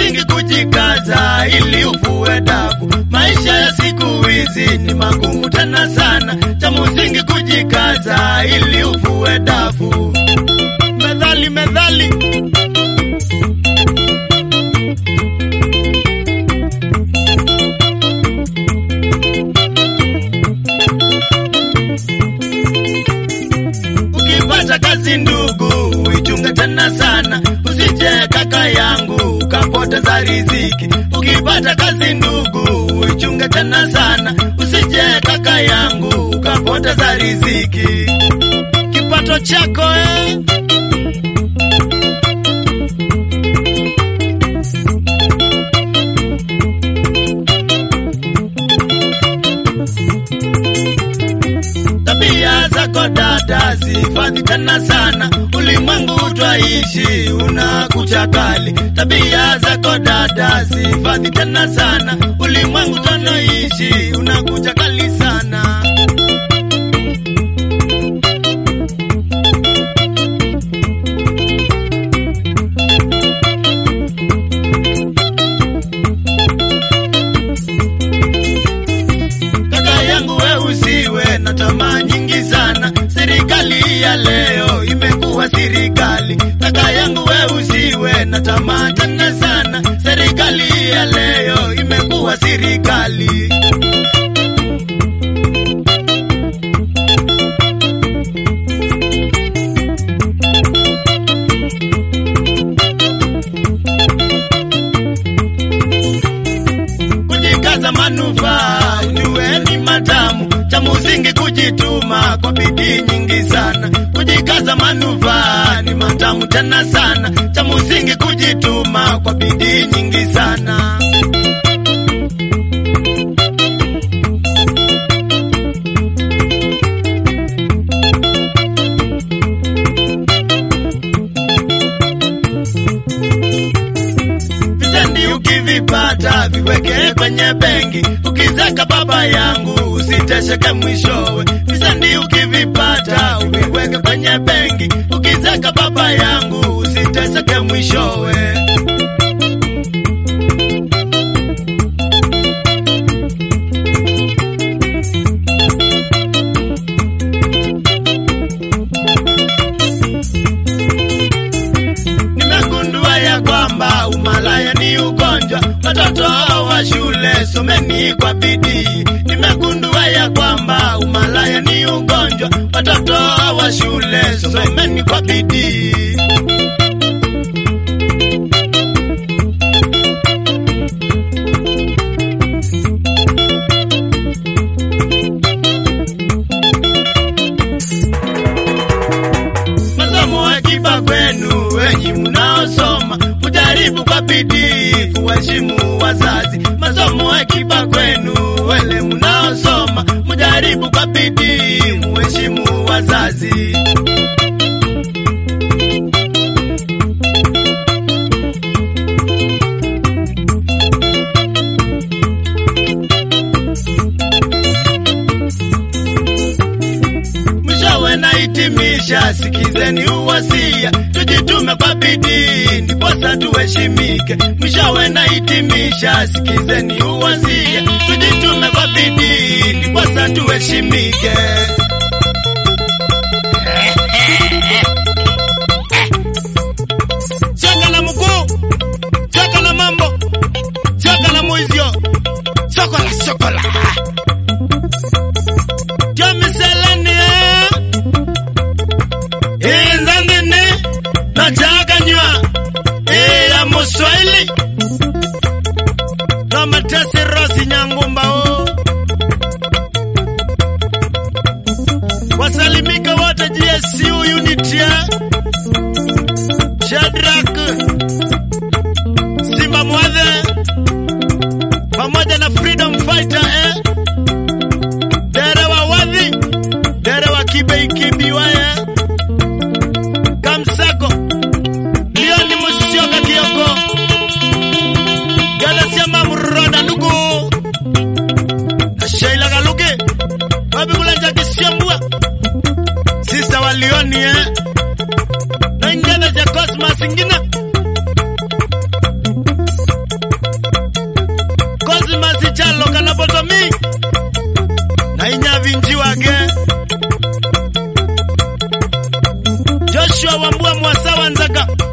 msingi kujikaza ili uvue dafu. Maisha ya siku hizi ni magumu tena sana, cha msingi kujikaza ili uvue dafu. Methali, methali. Ukipata kazi ndugu, uichunge tena sana, usije kaka yangu ukapoteza riziki. Ukipata kazi ndugu, uichunge tena sana, usije kaka yangu ukapoteza riziki. Kipato chako eh? Tabia zako dada zihifadhi tena sana, ulimwengu twaishi unakucha kali. Tabia zako dada zihifadhi tena sana, ulimwengu tunaishi unakucha kali sana. Kaka yangu we usiwe na tamaa nyingi sana, serikali ya leo imekuwa serikali. Kaka yangu we usiwe na tamaa tena sana, serikali ya leo imekuwa serikali. Kujikaza manufaa ujue ni matamu, cha msingi kujituma kwa bidii nyingi sana. Kujikaza manufaa ni matamu tena sana, cha msingi kujituma kwa bidii nyingi sana. Visendi ukivipata viweke kwenye benki, ukizeka baba yangu usitesheke mwishowe. Visendi ukivipata uviweke kwenye benki, ukizeka baba yangu usitesheke mwishowe. Nimegundua ya kwamba umalaya ni ugonjwa, watoto wa shule someni kwa bidii. Nimegundua ya kwamba umalaya ni ugonjwa, watoto wa shule someni kwa bidii. Masomo akiba kwenu wenyi mnaosoma, mujaribu kwa bidii kuheshimu wazazi. Masomo akiba kwenu wele mnaosoma, mujaribu kwa bidii muheshimu wazazi. Mwishowe nahitimisha, sikizeni uwasia, tujitume kwa bidii ndiposa tuheshimike. Mwishowe nahitimisha, sikizeni uwasia, tujitume kwa bidii ndiposa tuheshimike. Cheka na mkuu, cheka na mambo, cheka na mwizio, sokola sokola Jomiseleni inzandini nachakanywa iya muswahili nomatesi rosi nyangumbao wasalimika wote GSU unit ya Shadrack Simba Mwadhe pamoja na Freedom Fighter eh? Dere wa wadhi dere wa kibe ikibiwaye kamsako lioni musioka kioko gadasiama muroda nugu na sheila galuge wabigulanja kisiambua sista wa lioni eh? na ingene ja cosmas ingine Joshua Wambua Mwasawa Nzaga